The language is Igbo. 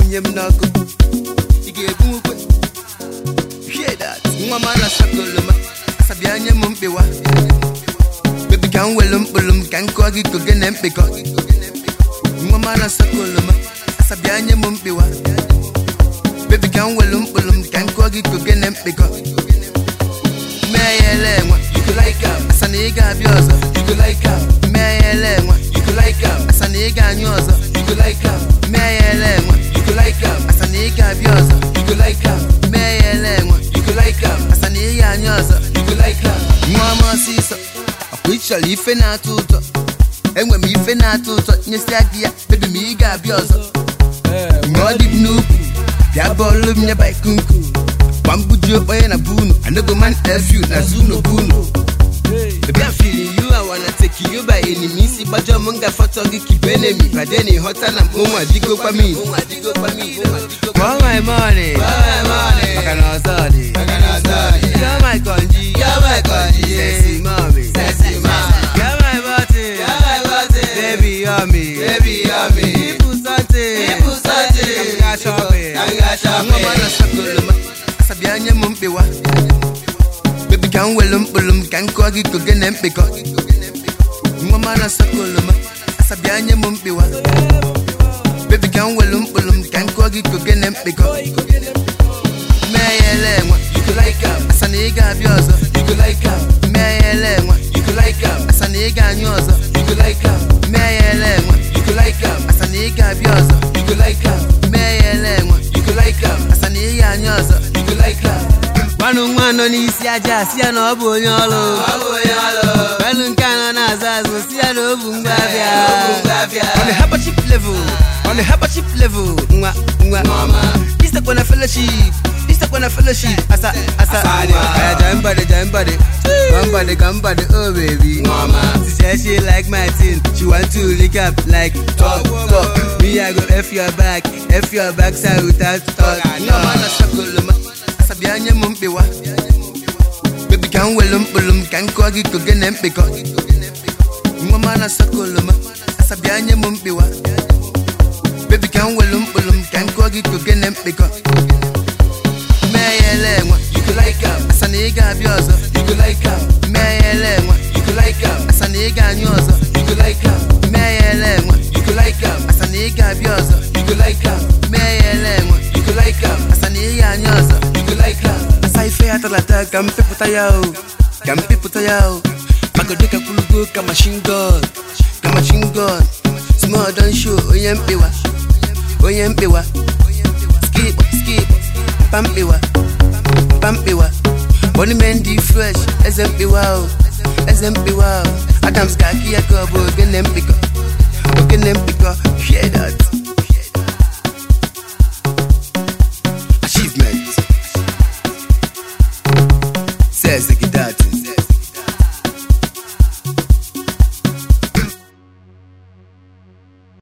tinye m n'ọkụ ị ga-ebu ukwe Hear that. nwa m ala sakoloma asabịa nye m mkpewa bebi ka m welu mkpụrụ m ka m kụọ gị koge na mkpekọ nwa m ala sakoloma asabịa nye m mkpewa bebi ka m welu mkpụrụ m ka m kụọ gị koge na mkpekọ mee ya ele enwe You go like am, asa na ị ga-abịa ọzọ you go like am, mee ya ele enwe you go like am, asa na ị ga-anyụ ọzọ you go like am, mee ya ele enwe you go like am, asa na ị ga-abịa ọzọ you go like am, mee ya ele enwe you go like am, asa na ị ga-anyụ ọzọ you go like am. nwa m ọsịsọ ọkwa ị chọrọ ife na-atọ ụtọ enwe m ife na-atọ ụtọ nyesịa gị ya bebi m ị ga-abịa ọzọ mgbe ọ dị m n'ukwu bịa bọọlụ m nyeba ikunku gwa m buju onye na bunu anogo man efiu na zuno bunu Baby, I'm feeling you, I wanna take you by any means. Si bajo munga photo gi keep enemy. But then it hotter than mwa digo pa mi. Want my money? Maka na ozodi. You're my konji. You're my konji. Sexy mommy. Sexy mama, You're my button. you're my button, Baby, you're me. baby, you're me. People something. People something. Kanga shopping. Kanga shopping. Nwa mana sakoloma. Asabịa nye m mkpewa. Baby, ka m welu mkpụrụ m ka m kụọ gị koge na mkpekọ. Nwa mana sakoloma. Asabịa nye m mkpewa. Baby, ka m welu mkpụrụ m ka m kụọ gị koge na mkpekọ. Mee ya ele enwe. You go like am, Asa na ị ga-abịa ọzọ. you go like am, Mee ya ele enwe. you go like am, Asa na ị ga-anyụ ọzọ. you go like am, Mee ya ele enwe. you go like am, Asa na ị ga-abịa ọzọ. you go like am, Mee ya ele enwe. you go like am, Asa na ị ga-anyụ ọzọ. you go like am. gwanụ nwa nọ n'isi aja si ya na ọ bụ onye ọrụ Ọ bụ onye ọrụ. gwanụ nke a nọ n'azụ azụ si ya na o bu ngwa abịa Ọ bụ ngwa abịa. on a hyperchip level on a hyperchip level nwa nwa Nwa. istekwa na fellowship istekwa na fellowship asa asa Asa dị ọka. aya jambade jambade gambade gambade oh baby Nwa. she say she like my thing she want to lick up like talk talk me i go f your back f your back side without talk nwa mana sakoloma asabịa nye m mkpewa bebi ka m welu mkpụrụ m ka m kụọ gị koge na mkpekọ nwa mana sakoloma asabịa nye m mkpewa bebi ka m welu mkpụrụ m ka m kụọ gị koge na mkpekọ mee ya ele enwe You go like am, asa na ị ga-abịa ọzọ you go like am, mee ya ele enwe you go like am, asa na ị ga-anyụ ọzọ you go like am, mee ya ele enwe you go like am, asa na ị ga-abịa ọzọ you go like am, mee ya ele enwe you go like am, asa na ị ga-anyụ ọzọ you go like am. asa ife ya talata ka m pịpụta ya o ka m pịpụta ya o magodo ka kwulugo ka machine gun ka machine gun small don show onye mkpewa onye mkpewa skip skip pamkpewa pamkpewa monument dị fresh eze mkpewa o eze mkpewa o adams ga-akị ya ka ọ bụ ogene mkpekọ